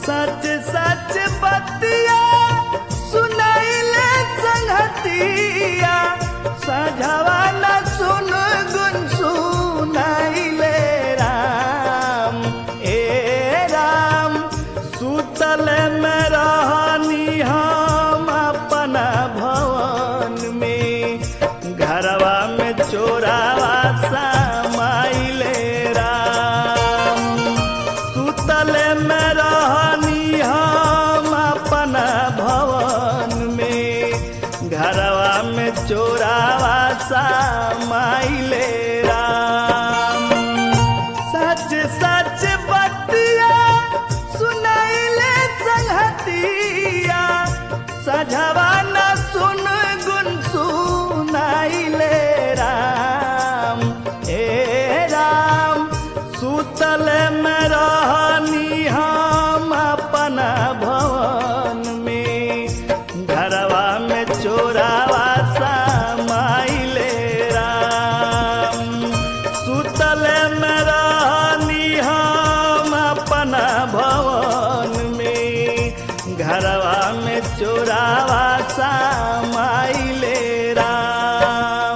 सच सच बतिया सुनाइले संगतिया सझवा न सुन गुन सुनाइले राम ए राम सुतल में रहनी हम अपना भवन में घरवा में चोरावा समाइले राम सुतल में रहनी हम अपना भवन में घरवा में चोरावा समाइले राम सच सच बतिया सुनाइले संगतिया सझवा न सुन गुन सुनाइले राम ए राम सुतल में रहनी हम अपना भवन में घरवा में चोरावा समाइले राम सुतल में रहनी हम अपना भवन में घरवा में चोरावा समाइले राम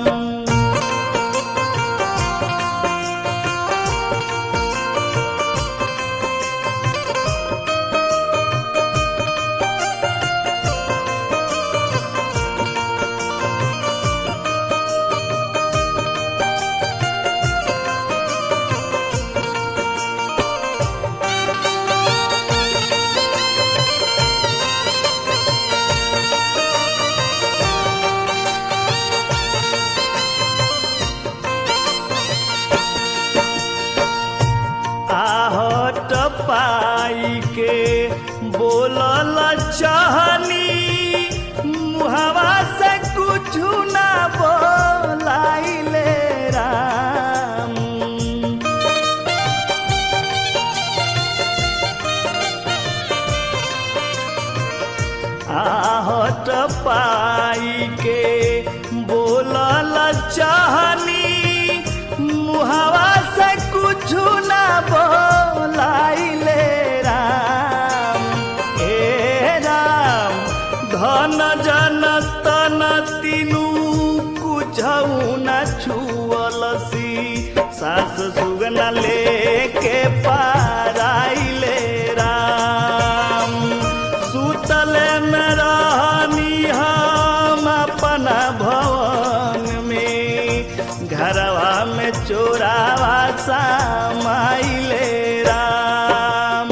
आहट पाई के बोलल चाहनी मुहवा से कुछ ना बोलाइले राम आहट पाई के बोलल चाहनी मुहवा से कुछ ना बोलाइले राम ए राम धन जन तन तीनू कुछऊ न छुअलसी सास सुगना लेके पाराइले राम सुतल में रहनी हम अपना भवन में घरवा में चोरावा समाइले राम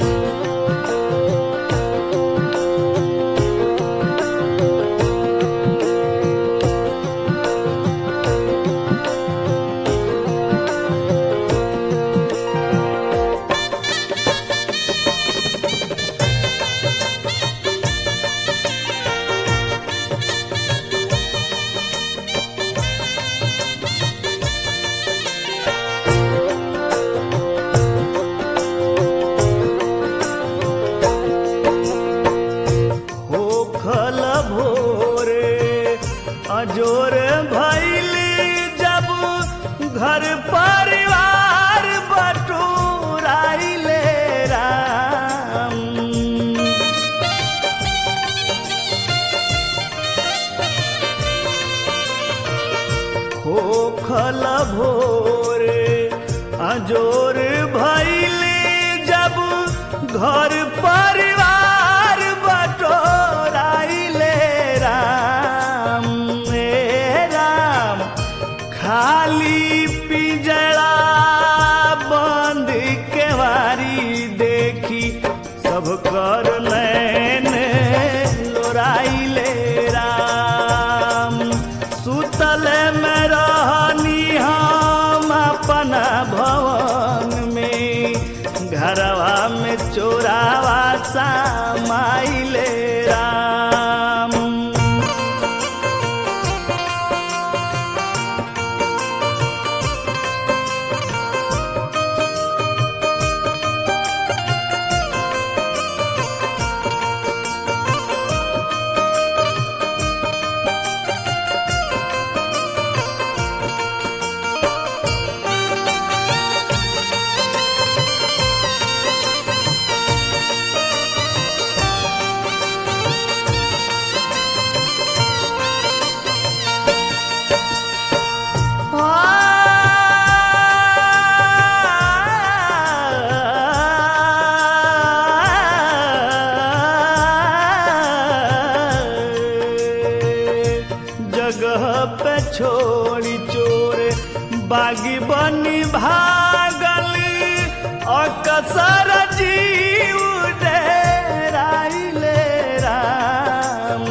होखल भोरे अजोर भैली जब घर परिवार बटोराइले राम होखल भोरे अजोर भैली जब घर परिवार बटोराइले राम ए राम खाली पिजड़ा बंद केवारी देखी सब कर नैन लोराइले राम सुतल में रहनी हम अपना भवन में घरवा में चोरावा समाइले राम छोड़ी चोरे बागी बनी भागली अकसर जीव डेराइले राम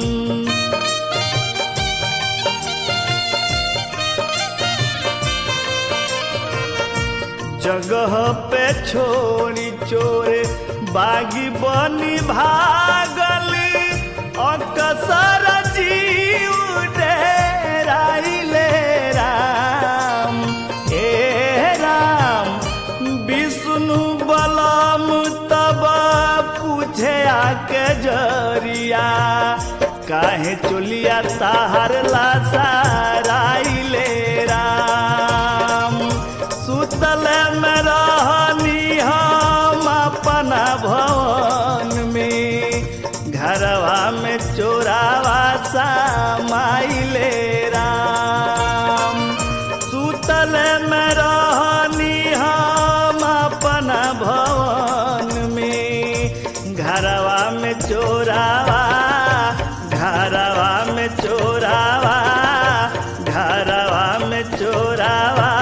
जगह पे छोड़ी चोरे बागी बनी भागली अकसर जीव डेराइले राम ए राम विष्णु बलम तब पूछे आके जरिया काहे चुलिया ताहर लासाराइले राम सुतल में रहनी हम अपना भवन में घरवा में चोरावा समाइले राम सुतल में रहनी हम अपना भवन में घरवा में चोरावा घरवा में चोरावा घरवा में चोरावा